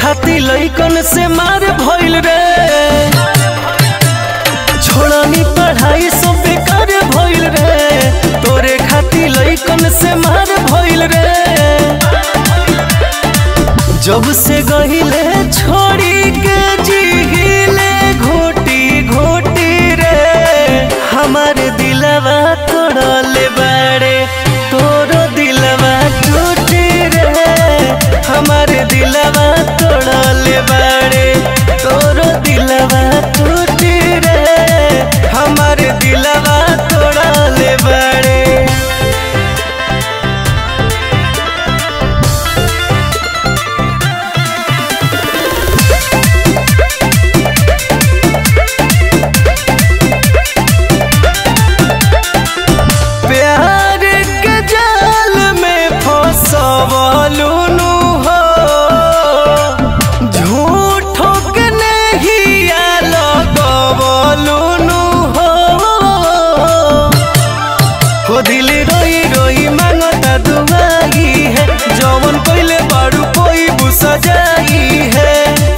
खाती लइकन से मार भइल रे छोड़नी पढ़ाई सब बेकार भइल रे तोरे खाती लइकन से मार भइल रे जब से गहिले छोड़ी के जीले घोटी घोटी रे हमार दिलवा तोड़ले बाड़े तोरो दिलवा टूटी रे हमार दिलवा तोड़ले बाड़े तोरो दिलवा टूटी रे हमार दिलवा तोड़ले बाड़े प्यार के जाल में फसवलुनु हो झूठो के नहीं लगवलुनु हो हो दिल रोई रोई मांगता दुआई है जवन पहले बारू कोई बुसा जाई है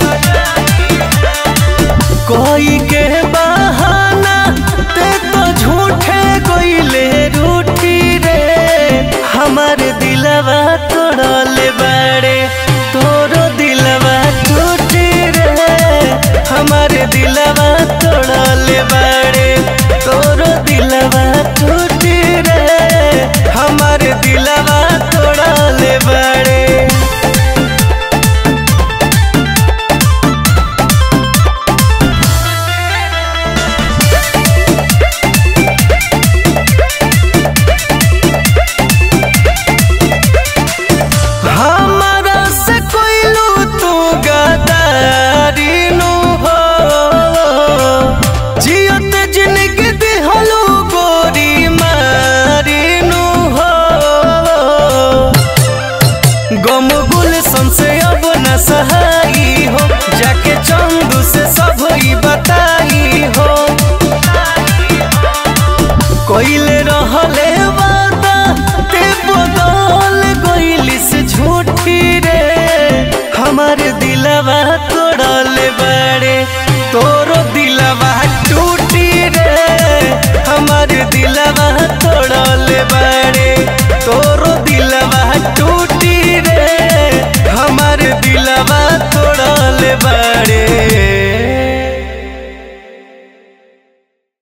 कोई के बहाना ते तो झूठे कोइले रूठी रे हमार दिलवा तोड़ले बाड़े तोरो दिलवा टूटी रे हमार दिलवा तोड़ले बाड़े तोरो दिलवा टूटी रे हमार दिलवा तोड़ले बाड़े हमारा से कोइलू तू गदारी नु हो जियत जिंदगी दिहलू गोरी मारी नु हो गम गुल से अब न सहाई हो जाके चंदू से सब ही बताई हो कोइले रहले वादा ते बदल गइली से झूठी रे हमार दिलवा तोड़ले बड़े तोरो दिलवा टूटी रे हमार